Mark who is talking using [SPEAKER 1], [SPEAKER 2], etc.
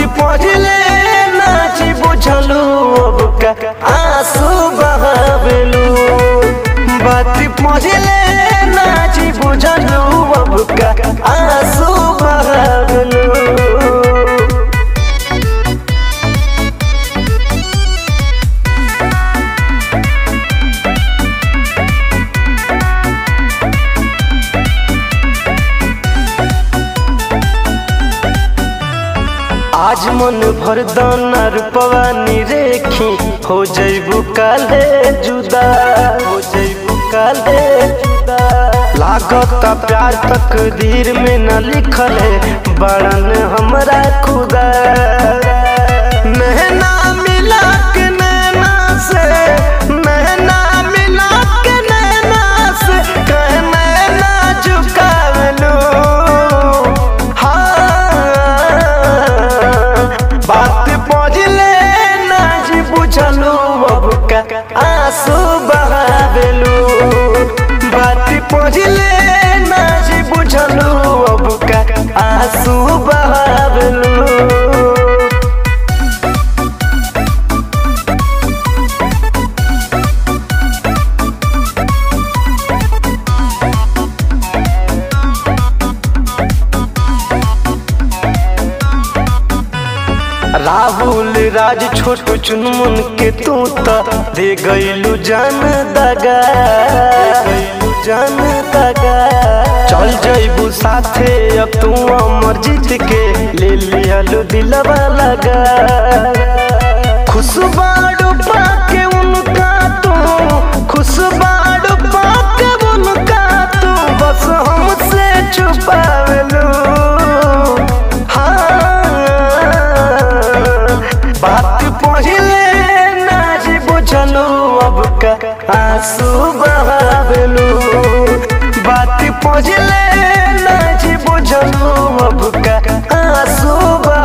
[SPEAKER 1] पढ़ले नाची बुझलू अब का आंसू बहावेलू बात पढ़ले नाची बुझलू अब का आंसू बहावेलू आज मन भर दाना रूपवा निरेखी हो जैबू काले जुदा हो जैबू काले जुदा लागता प्यार तकदीर में न लिखल है बड़न हमरा खुदा नैना मिला के नैना से नैना मिला के नैना से कह नैना झुकावलू हाँ बात पढ़ले नाज बुझलू अब का आंसू बहावेलू बात पढ़ले नाज बुझलू अब का आंसू बहावेलू राहुल राज छोटू चुनमुन के तू त दे गईलू जान दगा गईलू जान दगा चल जइबू साथे अब तू अमर जीत के ले लियालू दिलवा लगा खुशबाड़ू पाके उनका तू खुशबाड़ू पाके उनका तू बस हमसे छुपावेलू बात पढ़ले नाज बुझलू अब का आंसू बहावेलू बात पढ़ले नाज बुझलू अब का आंसू बहा